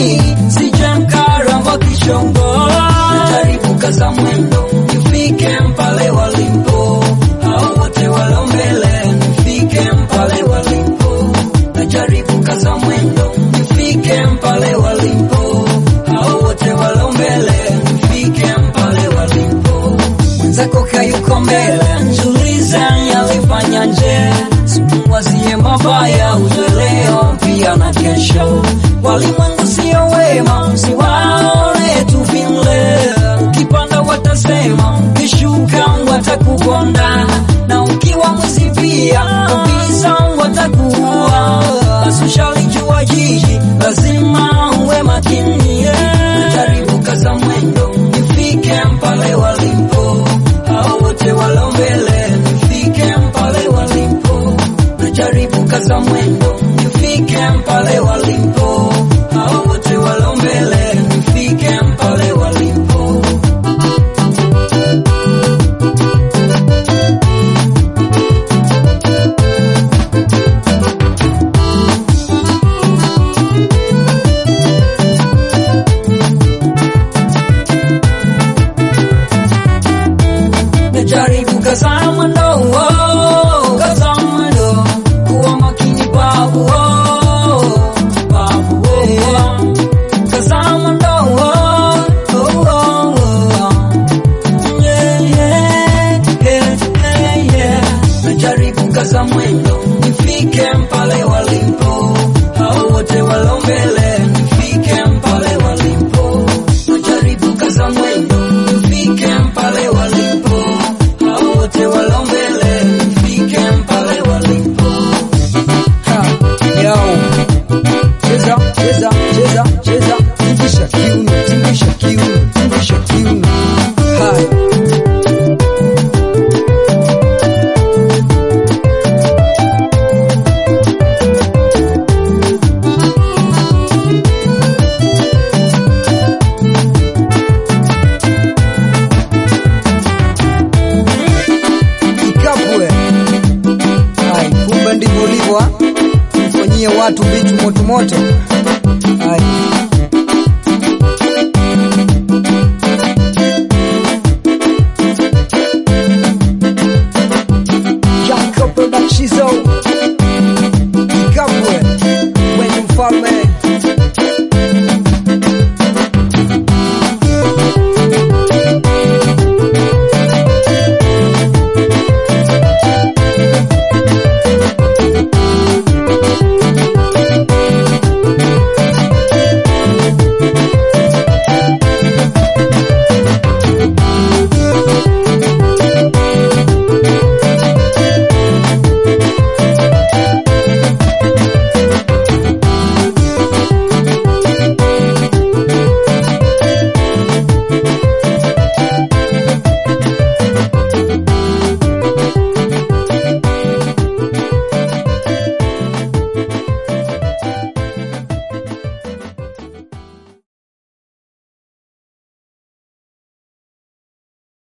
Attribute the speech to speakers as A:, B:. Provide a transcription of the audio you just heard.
A: hii sije mkaramba kishongo najaribu kaza mwendo nifike mpale walipo hao wote walo mbele nifike mpale walipo najaribu kaza mwendo nifike mpale walipo hao wote walo mbele nifike mpale walipo mwenzako kayuko mbele njuliza yalifanya nje simuwazie mabaya uzeleo pia na kesho walimwengu sio wema msiwaone tu vile ukipanda watasema ukishuka watakuponda na ukiwa mwizi pia kabisa watakuua basi ushalijua jiji lazima uwe makini najaribu kaza mwendo nifike mpale walipo hao wote walo mbele nifike mpale walipo najaribu kaza mwendo nifike mpale walipo hao wote walo mbele nifike mpale walipo najaribu kaza mwendo oh, kaza mwendo kuwa makini babu oh, babu oh, kaza mwendo oh, oh, oh, oh. Yeah, yeah, yeah, yeah, yeah. najaribu kaza mwendo nifike mpale walipo hao wote walo mbele nifike mpale walipo najaribu kaza mwendo nifike mpale walipo hao wote walo mbele nifike mpale walipo
B: Ha, yao. Cheza, cheza, cheza, cheza. Tingisha kiuno, tingisha kiuno, tingisha kiuno. Hai. Ikapwe. Hai, kumbe ndivyo ulivyo, ah? Mfanyie watu vitu moto moto.